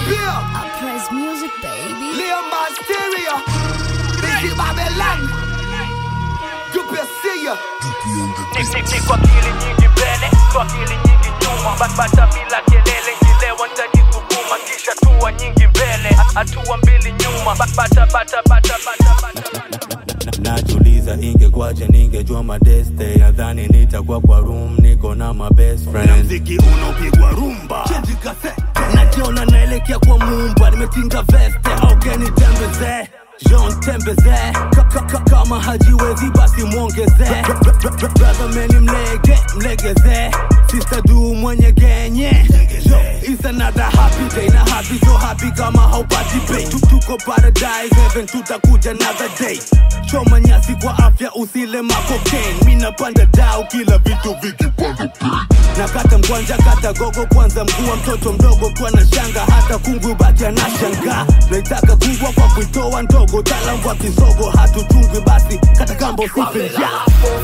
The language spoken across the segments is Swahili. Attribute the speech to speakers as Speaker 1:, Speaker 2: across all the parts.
Speaker 1: Beer,
Speaker 2: I praise music, baby.
Speaker 1: Leo Masteria, Biggie Babylon, Dupe Sia,
Speaker 3: Ni kwa akili nyingi mbele, kwa akili nyingi nyuma, Ba- bata bila kelele, ngilewa nitajisukuma, kisha hatua nyingi mbele, hatua mbili nyuma, Ba- bata bata bata bata bata bata.
Speaker 4: najuliza ingekwaje ningejua madeste nadhani nitakuwa kwa room niko na my best
Speaker 5: na
Speaker 4: friend
Speaker 5: mziki unaopigwa rumba
Speaker 4: najiona naelekea kwa mumba nimetinga veste augeni tembeze Jean tembeze Ka- ka- ka- kama hajiwezi basi mwongeze brother meni mlege mlegeze sister du mwenye genye Yo, it's another happy day na happy so happy kama haupati pay Tu- tuko paradise heaven tutakuja another day choma nyasi kwa afya usile makokain mi napanda dau kila vitu vikipanda bei nakata mkwanja kata gogo kwanza mkuu wa mtoto mdogo kwa na shanga hata kungwi baki anashanga naitaka kungwa kwa kuitoa ndogo talam kwa kisogo hatuchungwi basi kata kambo sife njaa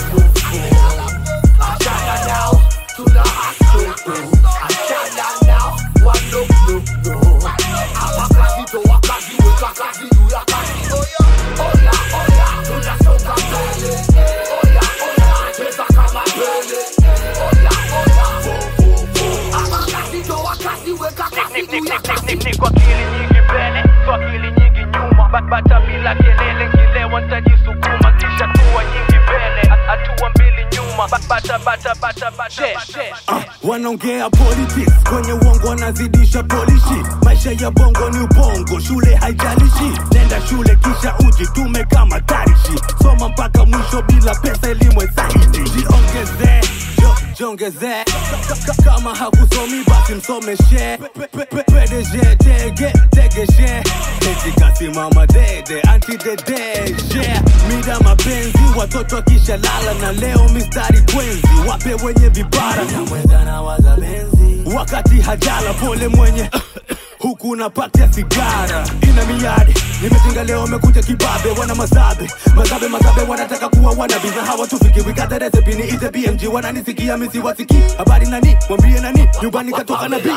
Speaker 3: Ni- ni- ni- ni- ni- ni kwa akili nyingi mbele, kwa akili nyingi nyuma, Ba- bata bila kelele, ngilewa nitajisukuma, kisha hatua nyingi mbele, ha- hatua mbili nyuma, Ba- bata bata bata bata bata.
Speaker 4: uh, wanaongea politics kwenye uongo wanazidisha polishi maisha ya bongo ni ubongo shule haijalishi nenda shule kisha ujitume kama tarishi soma mpaka mwisho bila pesa elimu zaidi jiongeze jo- jiongeze Ka- ka- kama hakusomi basi msomeshe Pe- pe- pe- PDG tege tegeshe etikasimama dede antidedeje mida mapenzi watoto akisha lala na leo mistari kwenzi wape wenye vibara wakati hajala pole mwenye huku napatia sigara ina miadi nimetinga leo amekuja kibabe wana mazabe mazabe mazabe wanataka kuwa wanabiza hawatufiki wikata resepi ni ite bmg wananisikia misi wasiki habari nani mwambie nani nyumbani katoka na bi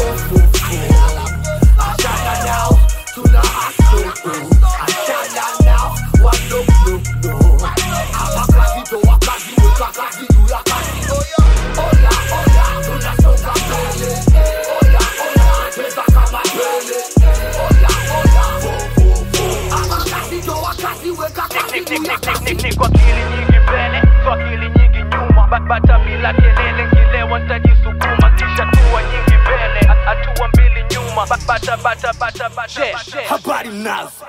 Speaker 3: Ni- ni- ni- ni- ni- ni kwa akili nyingi mbele, kwa akili nyingi nyuma, Ba- bata bila kelele, ngilewa nitajisukuma, kisha hatua nyingi mbele, ha- hatua mbili nyuma, Ba- bata bata bata bata bata.
Speaker 4: habari mnazo